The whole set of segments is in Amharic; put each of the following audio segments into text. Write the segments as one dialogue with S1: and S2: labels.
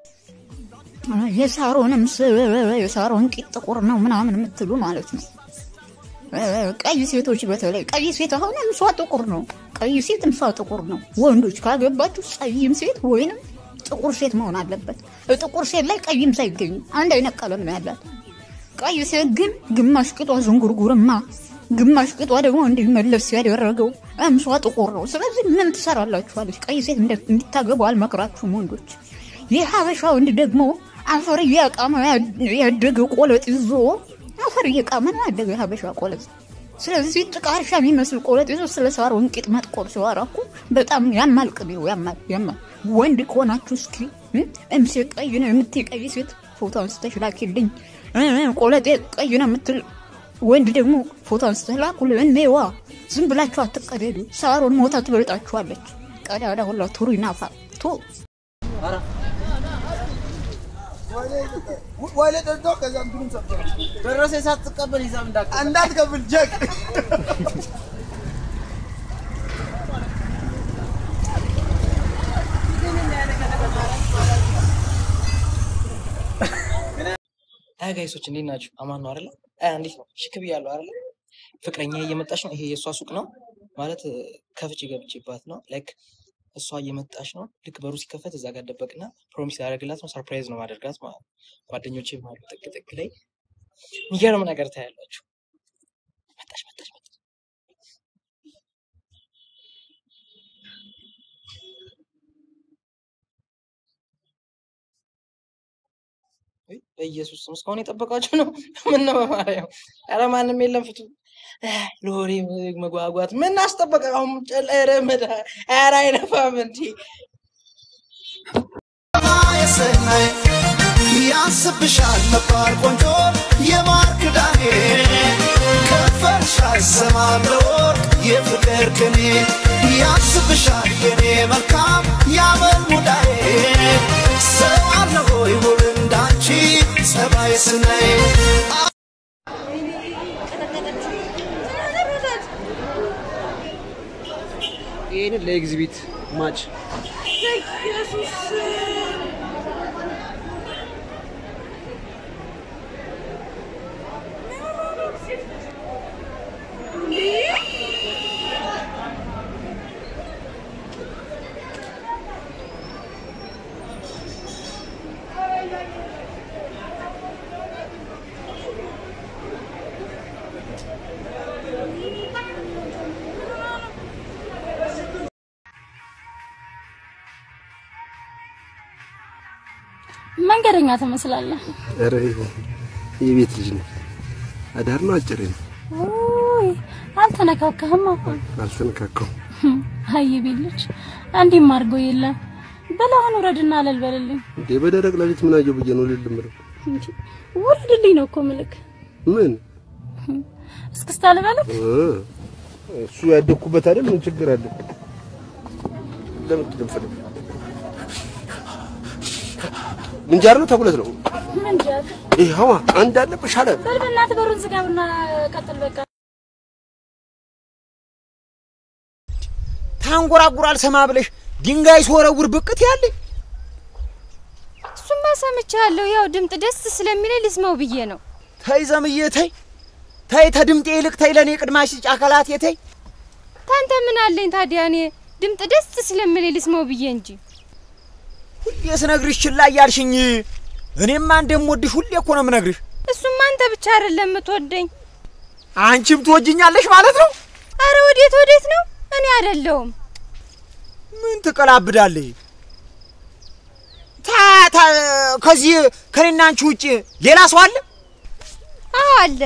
S1: የሳሮንም የሳሮን ቂጥ ጥቁር ነው ምናምን የምትሉ ማለት ነው። ቀይ ሴቶች በተለይ ቀይ ሴት አሁን እምሷ ጥቁር ነው። ቀይ ሴት እምሷ ጥቁር ነው። ወንዶች ካገባችሁ ጸይም ሴት ወይንም ጥቁር ሴት መሆን አለበት። ጥቁር ሴት ላይ ቀይም ሳይገኙ አንድ አይነት ቀለም ነው ያላት። ቀይ ሴት ግን ግማሽ ቅጧ ዝንጉርጉርማ፣ ግማሽ ቅጧ ደግሞ እንዲመለስ ያደረገው እምሷ ጥቁር ነው። ስለዚህ ምን ትሰራላችኋለች? ቀይ ሴት እንዲታገቡ አልመክራችሁም ወንዶች። የሀበሻ ወንድ ደግሞ አፈር እያቃመ ያደገ ቆለጥ ይዞ አፈር እየቃመ ነው ያደገ የሀበሻ ቆለጥ። ስለዚህ ጭቃ እርሻ የሚመስል ቆለጥ ይዞ ስለ ሳር ወንቂጥ መጥቆር ሲዋራ እኮ በጣም ያማል። ቅቤው ያማል ያማል። ወንድ ከሆናችሁ እስኪ እምሴ ቀይ ነው የምትይ ቀይ ሴት ፎቶ አንስተሽ ላኪልኝ። ቆለጤ ቀይ ነው የምትል ወንድ ደግሞ ፎቶ አንስተሽ ላኩልኝ። እኔዋ ዝም ብላችሁ አትቀደዱ። ሳሮን ሞታ ትበልጣችኋለች። ቀዳዳ ሁላ ቱሩ ይናፋ ቱ
S2: ወይሌ ጠጥቶ ከዛ እንትኑን ሰጥቶ
S3: ደረሰ ሳትቀበል ይዛም እንዳትቀበል
S2: እንዳትከፍል ጀቅ
S3: አይ ጋይሶች እንዴት ናችሁ? አማን ነው አይደለ? አይ እንዴት ነው? ሽክ ብያለሁ አይደለ? ፍቅረኛ እየመጣች ነው። ይሄ የእሷ ሱቅ ነው ማለት ከፍቼ ገብቼባት ነው። ላይክ እሷ እየመጣች ነው። ልክ በሩ ሲከፈት እዛ ጋር ደበቅና ፕሮሚስ ላደርግላት ነው። ሰርፕራይዝ ነው ማደርጋት ማለት ነው። ጓደኞቼ አሉ ጥቅ ጥቅ ላይ የሚገርም ነገር ታያላችሁ። መጣች መጣች መጣች። ውይ፣ በኢየሱስ ስም እስካሁን የጠበቃችሁ ነው? ምን ነው በማርያም? ኧረ ማንም የለም ፍቱ። ለወሬ መጓጓት ምን አስጠበቀ? አሁን ጨለረ መዳ ኧረ አይነፋም እንዲ
S2: የሰናይ ያስብሻል ነባር ቆንጆ የማር ክዳኔ ከፈልሽ አይሰማም ለወርቅ የፍቅር ቅኔ ያስብሻል የኔ መልካም ያመል ሙዳዬ ሰው አለ ሆይ ውብ እንዳንቺ ጸባይ ስናይ
S4: ይህንን ለኤግዚቢት ማች
S5: መንገደኛ ትመስላለህ።
S6: ኧረ የቤት ልጅ ነው። አዳር ነው አጭር ነው።
S5: ውይ አልተነካካህም። አሁን
S6: አልተነካካው።
S5: አይ የቤት ልጅ እንዲህም አድርጎ የለም በላሁን ውረድና አለል በልልኝ።
S6: እንዴ በደረቅ ሌሊት ምን አየሁ ብዬ ነው ልልምረው።
S5: እንጂ ውረድልኝ ነው እኮ ምልክ።
S6: ምን
S5: እስክስታ ልበልህ?
S6: እ እሱ ያደግኩበት አይደል? ምን ችግር አለ? ለምን ትደምፈልግ? ምንጃር ነው ተጉለት ነው
S5: ምንጃር
S6: ይኸዋ አንድ አለብሽ አለ
S5: በል በእናትህ በሩን ዝጋብና ቀጥል በቃ።
S7: ታንጎራጉራል ሰማ ብለሽ ድንጋይ ስወረውር ብቅት ያለኝ
S8: እሱማ ሰምቻለሁ። ያው ድምጥ ደስ ስለሚለኝ ልስማው ብዬ ነው።
S7: ተይ ዘምዬ ተይ ተይ ተድምጤ ይልቅ ተይ ለእኔ ቅድማሽ ጫከላት የተይ
S8: ታንተ ምን አለኝ ታዲያ? እኔ ድምጥ ደስ ስለሚለኝ ልስማው ብዬ እንጂ
S7: ሁሌ ስነግርሽ ችላ እያልሽኝ እኔማ እንደምወድሽ ሁሌ እኮ ነው የምነግርሽ።
S8: እሱማ አንተ ብቻ አይደለም የምትወደኝ።
S7: አንቺም ትወጅኛለሽ ማለት ነው።
S8: አረ ወዴት ወዴት ነው? እኔ አይደለሁም።
S7: ምን ትቀላብዳለሽ? ታ ታ ከዚህ ከኔና አንቺ ውጭ ሌላ ሰው አለ
S8: አዎ አለ።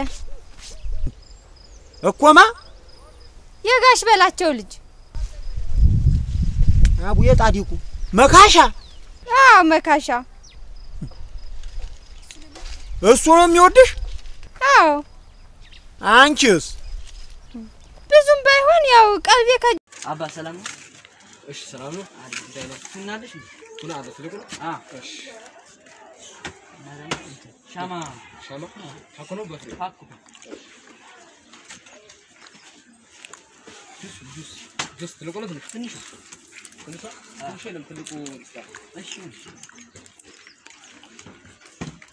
S7: እኮማ
S8: የጋሽ በላቸው ልጅ።
S7: አቡዬ ጣዲቁ መካሻ
S8: አዎ መካሻ።
S7: እሱ ነው የሚወድሽ።
S8: አዎ
S7: አንቺስ?
S8: ብዙም ባይሆን ያው ቀልቤ ከ
S3: አባ ሰላም ነው? እሺ ሰላም ነው። አሪፍ ጉዳይ ነው። ትናለሽ እንዴ? ቱና አለ ትልቁ ነው። አ እሺ እና ደግሞ እንትን ሻማ ሻማ ሀኮ ነው በፍሬ ሀኮ ጁስ ጁስ ጁስ ትልቁ ነው ትንሽ ትንሽ ትንሿ ትንሽ የለም ትልቁ ይስጣል። እሺ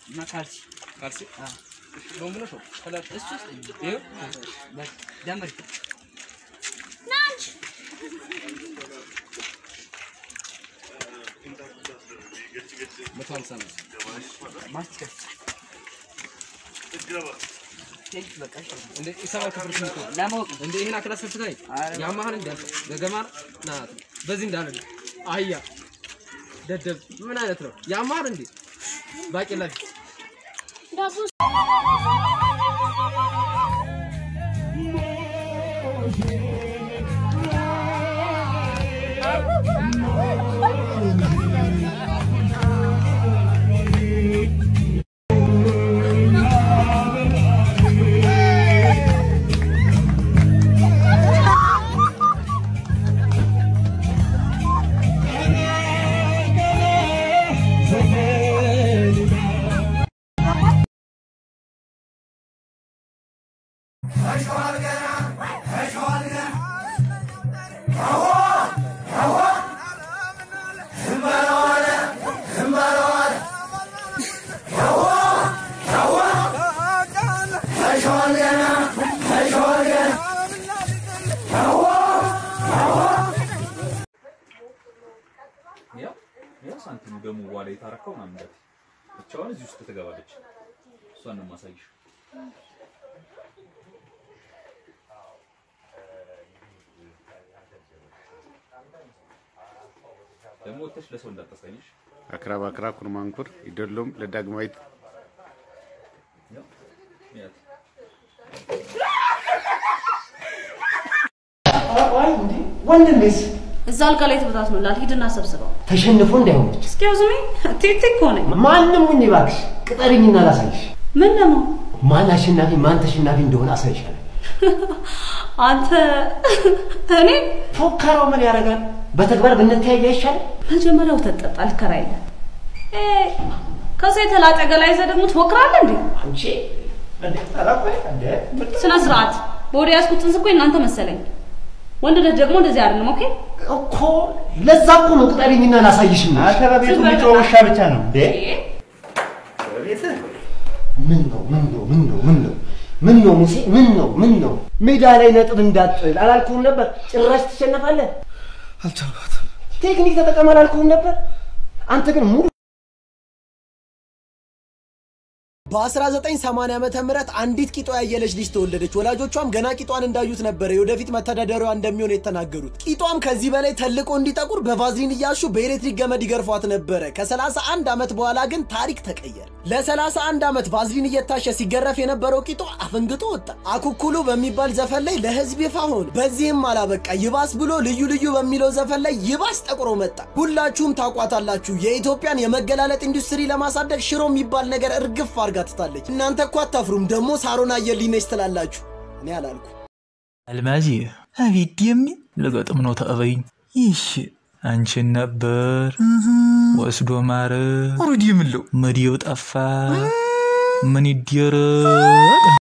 S9: እና ካልሲ
S3: ካልሲ ሎንግ ነው ሾርት ከለር
S9: እሱ ውስጥ ይኸው በቃ ጀምሪ።
S3: መቶ ሀምሳ ነው
S9: ማስቲካ በቃ እሺ።
S3: እንደ የሰባት ክፍል ትምህርት ነው
S9: ለማወቅ ነው።
S3: እንደ ይሄን አክላስ ስትታይ
S9: ኧረ
S3: ያማህል እንደ ገገማ ና በዚህ እንዳለ አህያ ደደብ ምን አይነት ነው ያማህል እንዴ ባቄላ ቢስ
S10: ያው ያው ሳንቲም ደግሞ በኋላ የታረከው ምናምን እንዳት ብቻዋን እዚህ ውስጥ ትገባለች። እሷን ነው የማሳይሽ። ደግሞ ወጥተሽ ለሰው እንዳታሳይሽ።
S6: አክራ ባክራ ኩርማንኩር ይደሎም ለዳግማዊት
S10: ያው ያት
S7: ወንድሜስ
S11: እዛ አልጋ ላይ ተበታትኖላል። ሂድና ሰብስበው።
S7: ተሸንፎ እንዳይሆነች
S11: ኤክስኪውዝ ሚ ቴቴ እኮ ነኝ።
S7: ማንም ሁን እባክሽ ቅጠሪኝና ላሳይሽ።
S11: ምን ደግሞ
S7: ማን አሸናፊ ማን ተሸናፊ እንደሆነ አሳይሻለሁ።
S11: አንተ እኔ
S7: ፎከራው ምን ያደርጋል? በተግባር ብንተያይ አይሻልም?
S11: መጀመሪያ ወተት ጠጣ ልከራይልህ። እ ከዛ የተላጠ ገላ ይዘህ ደግሞ ትፎክራለህ እንዴ?
S7: አንቺ እንዴ ጠራቆ እንዴ
S11: ስነ ስርዓት። በወደ ያዝኩት ጽንስ እኮ እናንተ መሰለኝ። ወንድነት ደግሞ እንደዚህ አይደለም። ኦኬ
S7: እኮ ለዛ እኮ ነው ቅጠሪኝና ላሳይሽ ነው።
S11: አንተ በቤቱ የሚጮህ ውሻ
S7: ብቻ ነው እንዴ? ምን ነው ምን ነው ምን ነው ምን ነው ምን ነው ሙሴ ምን ነው ምን ነው ሜዳ ላይ ነጥብ እንዳጥል አላልኩህም ነበር? ጭራሽ ትሸነፋለህ።
S6: አልቻልኳትም።
S7: ቴክኒክ ተጠቀም አላልኩህም ነበር? አንተ ግን ሙሉ
S12: በ1980 ዓመተ ምህረት አንዲት ቂጧ ያየለች ልጅ ተወለደች። ወላጆቿም ገና ቂጧን እንዳዩት ነበረ የወደፊት መተዳደሪያዋ እንደሚሆን የተናገሩት። ቂጧም ከዚህ በላይ ተልቆ እንዲጠቁር በቫዝሊን እያሹ በኤሌክትሪክ ገመድ ይገርፏት ነበረ። ከ31 ዓመት በኋላ ግን ታሪክ ተቀየረ። ለ31 ዓመት ቫዝሊን እየታሸ ሲገረፍ የነበረው ቂጧ አፈንግጦ ወጣ። አኩኩሉ በሚባል ዘፈን ላይ ለህዝብ ይፋ ሆነ። በዚህም አላበቃ፣ ይባስ ብሎ ልዩ ልዩ በሚለው ዘፈን ላይ ይባስ ጠቁሮ መጣ። ሁላችሁም ታውቋታላችሁ። የኢትዮጵያን የመገላለጥ ኢንዱስትሪ ለማሳደግ ሽሮ የሚባል ነገር እርግፍ አርጋ ትታለች። እናንተ እኮ አታፍሩም። ደግሞ ሳሮን አየልኝ ነች ትላላችሁ። እኔ አላልኩ።
S13: አልማዝ አቤት ደሜ ልገጥም ነው ተቀበይኝ። ይሽ አንቺን ነበር ወስዶ ማረ ሩድ የምለው መዲው ጠፋ ምን ይደረግ